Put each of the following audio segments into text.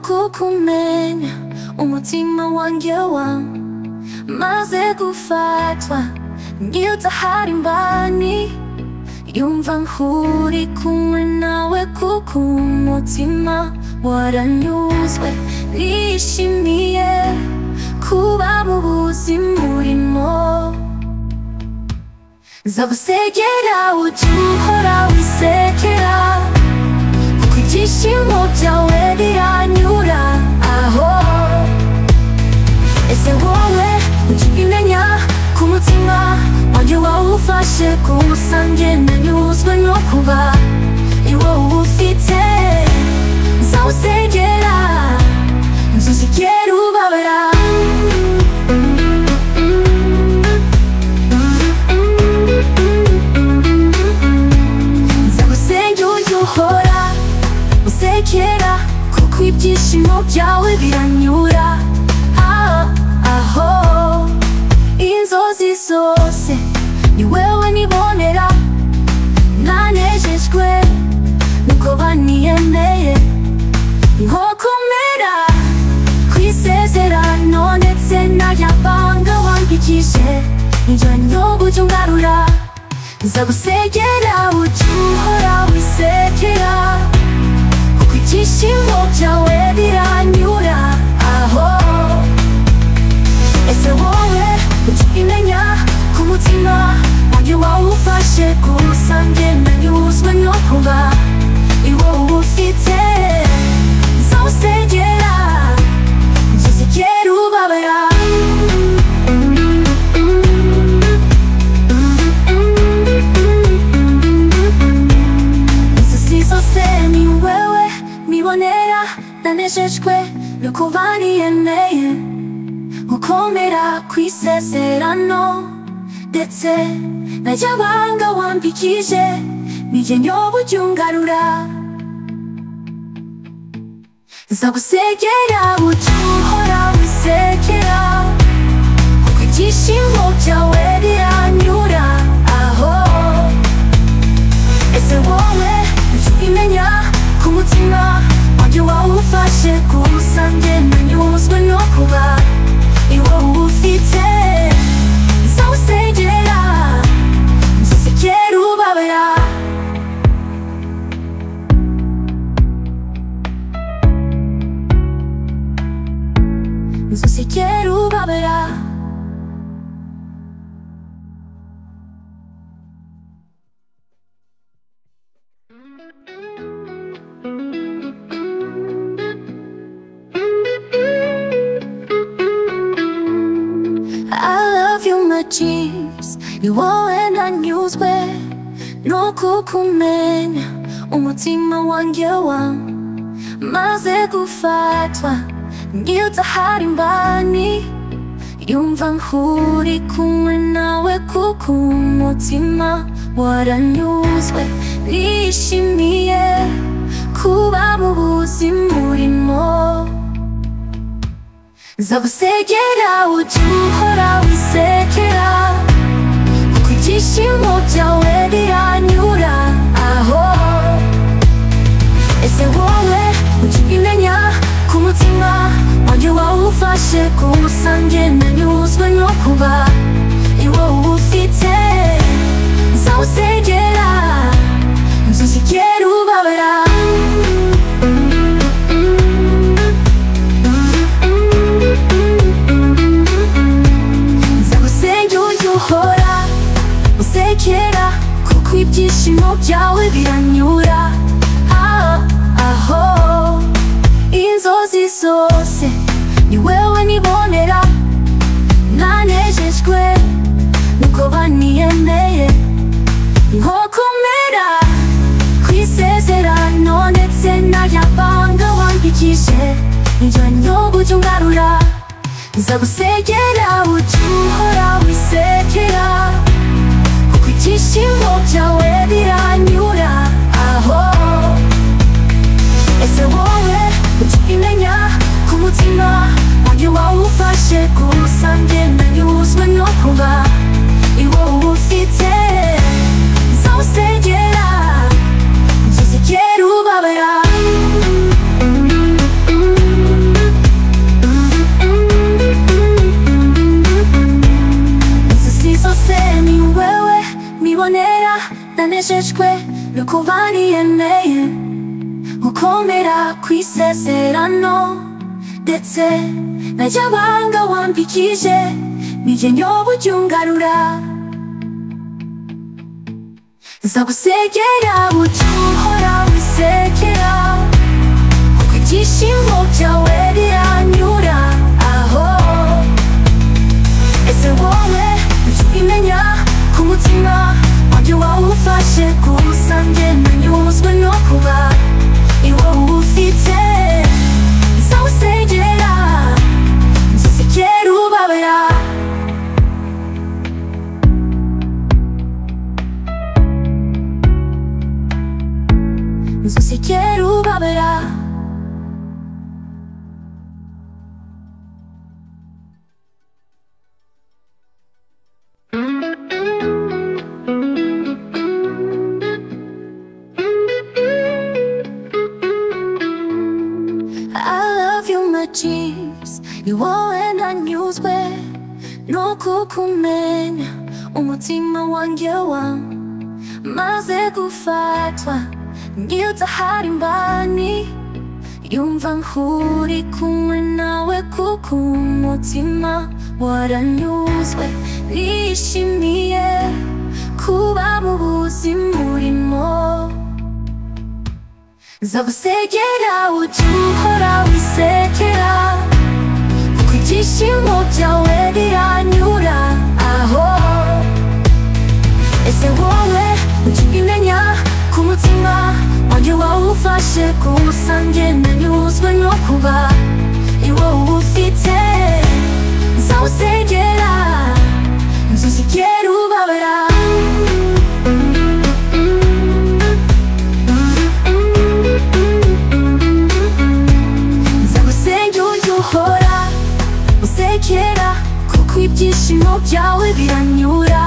ukumenya umutima wanjye wawe maze gufatwa n'iyo mbani yumva nkuri kumwe nawe kuko umutima waranyuzwe nishimiye kuba mu buzima urimo nzagusekera ujye uhora wisekera kuko ibyishimo byawe biranyura aho ese wowe ujye ubimenya ku mutima wanjye wawufashe kuwusange nanyuzwe no kuba iwo uwufite nzawusengera nzuzigera ubabara nzagusenge ujye uhora usekera kuko ibyishimo byawe biranyura aho aho inzozi zose ni wewe nibonera ntanejejwe nuko baniyemeye nko kumera ku isezerano ndetse n'ayabanga wambikije njya nyobo ujye ungarura nzagusegera ujye uhora wisekera kuko ibyishimo byawe biranyura aho ese wowe ujya ubimenya ku mutima wanjye wawufashe kuwusange nanyuzwe no kuba iwo uwufite nzawusengera nzuzigera ubabara inzozi zose ni wewe nibonera nanejejwe nuko baniyeneye gukomera ku isezerano ndetse n'ajyabanga wambikije nijye nyoba ujye ungarura nzagusegera ujye uhora wisekera kuko ibyishimo byawe biranyura aho ese wowe ujye ubimenya ku mutima wanjye wawufashe kuwusange nanyuzwe no kuba iwo uwufite nzawusengera nzuzigera ubabara nzuzigera ubabara I love you my jeans Ni wowe nanyuzwe no kukumenya umutima wanjye wa maze gufatwa ngiyo tahari mbani yumva nkuri kumwe nawe kuko umutima waranyuzwe nishimiye kuba mu buzima urimo Nzagusegera ujye uhora wisekera Kuko ibyishimo byawe biranyura aho Ese wowe ujye ubimenya ku mutima wanjye wawufashe kuwusange nanyuzwe no kuba iwo uwufite Nzawusengera nzuzigera ubabara nzagusenge ujye uhora usekera kuko ibyishimo byawe biranyura aho aho inzozi zose ni wewe nibonera ntanejejwe nuko baniyemeye nko kumera ku isezerano ndetse n'ayabanga wandikije njya nyoba ujye ungarura nzagusegera ujye uhora wisekera kuko ibyishimo byawe biranyura aho ese wowe ujye ubimenya ku mutima wanjye wawufashe kuwusange nanyuzwe no kuba iwo uwufite nzawusengera nzuzigera ubabara no kuba niyemeye gukomera ku isezerano ndetse n'ajyabanga wampikije nije nyoba ujya ungarura nzagusekera ujya uhora wisekera kuko ibyishimo byawe biranyura aho ese wowe ujya ubimenya ku mutima wanjye wawufashe ku rusange nanyuzwe no kuba iwo uwufite nzawusengera nzusekera ubabera nzusekera ubabera I love you my jeans Iwowe ntanyuzwe no kukumenya umutima wanjye wa maze gufatwa ngiyutahari mbani yumva nkuri kumwe nawe kuko umutima waranyuzwe nishimiye kuba mu buzima urimo Nzagusekera ujye uhora wisekera Kuko ibyishimo byawe biranyura aho Ese wowe ujye ubimenya ku mutima wanjye wawufashe ku rusange nanyuzwe no kuba iwo uwufite Nzawusengera nzusikera ubabara nzagusenge ujye uhora usekera kuko ibyishimo byawe biranyura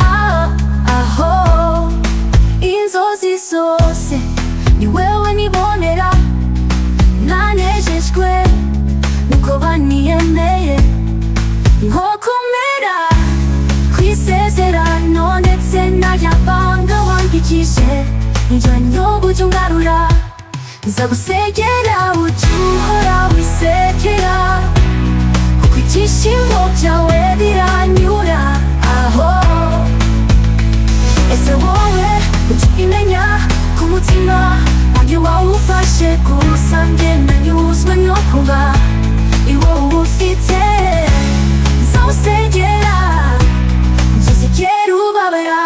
Ah, aho inzozi zose ni wewe nibonera nanejejwe nuko baniyemeye nko kumera ku isezerano ndetse n'ayabanga wandikije njya nyobo ujye ungarura nzagusekera ujye uhora wisekera kuko ibyishimo byawe biranyura aho ese wowe ujye ubimenya ku mutima wanjye wawufashe ku rusange nanyuzwe no kuba iwo uwufite nzawusengera nzusekera ubabara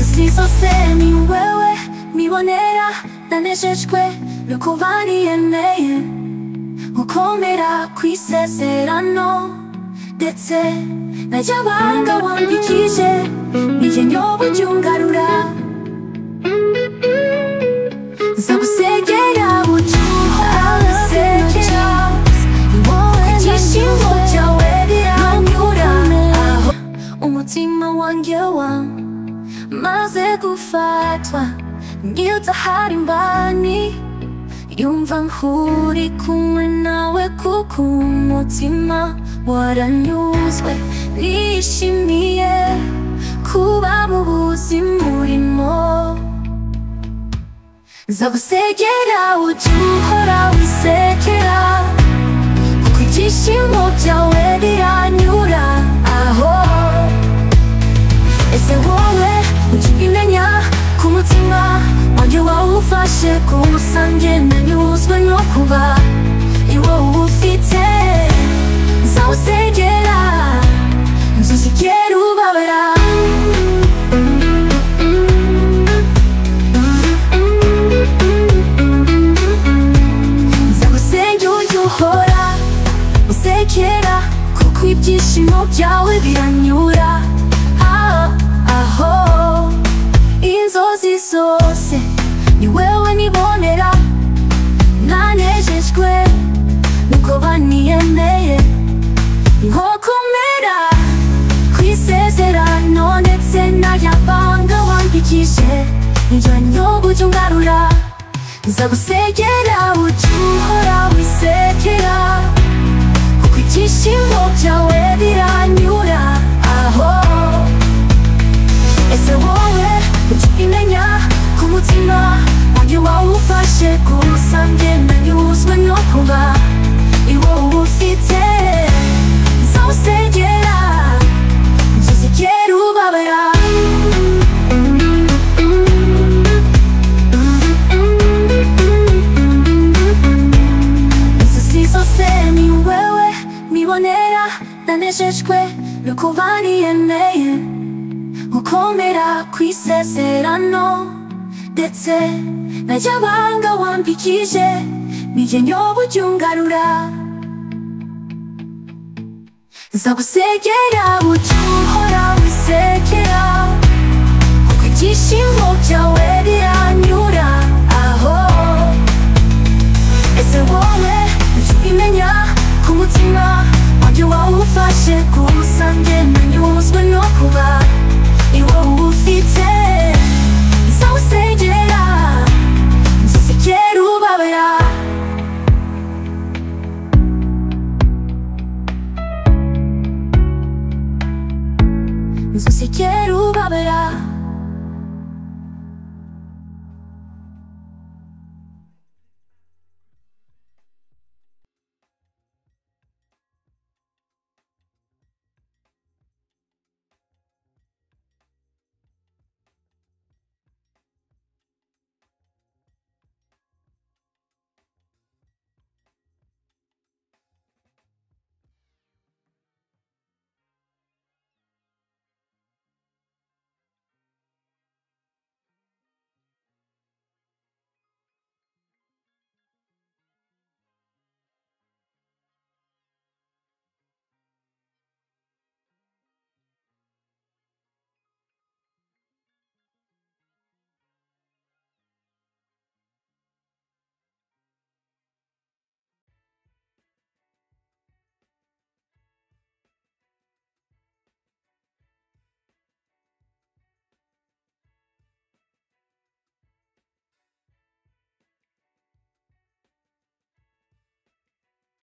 Izi zose ni wewe mibonera nanejejwe no kuba niyemeye gukomera ku isezerano ndetse n'ajyabanga wandikije nije nyoba ujye ungarura nzagusengera ujye uhora wisekera ibyishimo byawe biranyura aho umutima wanjye wawe maze gufatwa ngiyutahari mbani yumva nkuri kumwe nawe kuko umutima waranyuzwe nishimiye kuba mu buzima urimo nzagusekera ujye uhora wisekera kuko ibyishimo byawe biranyura aho ese wowe ujye ubimenya ku mutima wanjye wawufashe ku rusange nanyuzwe no kuba iwo uwufite nzawusengera nzusikera ubabara nzagusenge ujye uhora usekera kuko ibyishimo byawe biranyura Ah, aho inzozi zose ni wewe nibonera nanejejwe nuko baniyemeye nko kumera ku isezerano ndetse n'ayabanga wandikije njya nyoba ujye ungarura nzagusengera ujye uhora wisekera kuko ibyishimo byawe biranyura aho ese wowe ujya umenya ku mutima wanjye wawufashe kuwusange nanyuzwe no kuba iwo uwufite zawusengera nzuzigera ubabara Inzozi zose ni wewe mbibonera nanejejwe nuko bariyemeye gukomera ku isezerano ndetse na ry'abanga wambikije nijye nyoba ujya ungarura nzagusegera bucura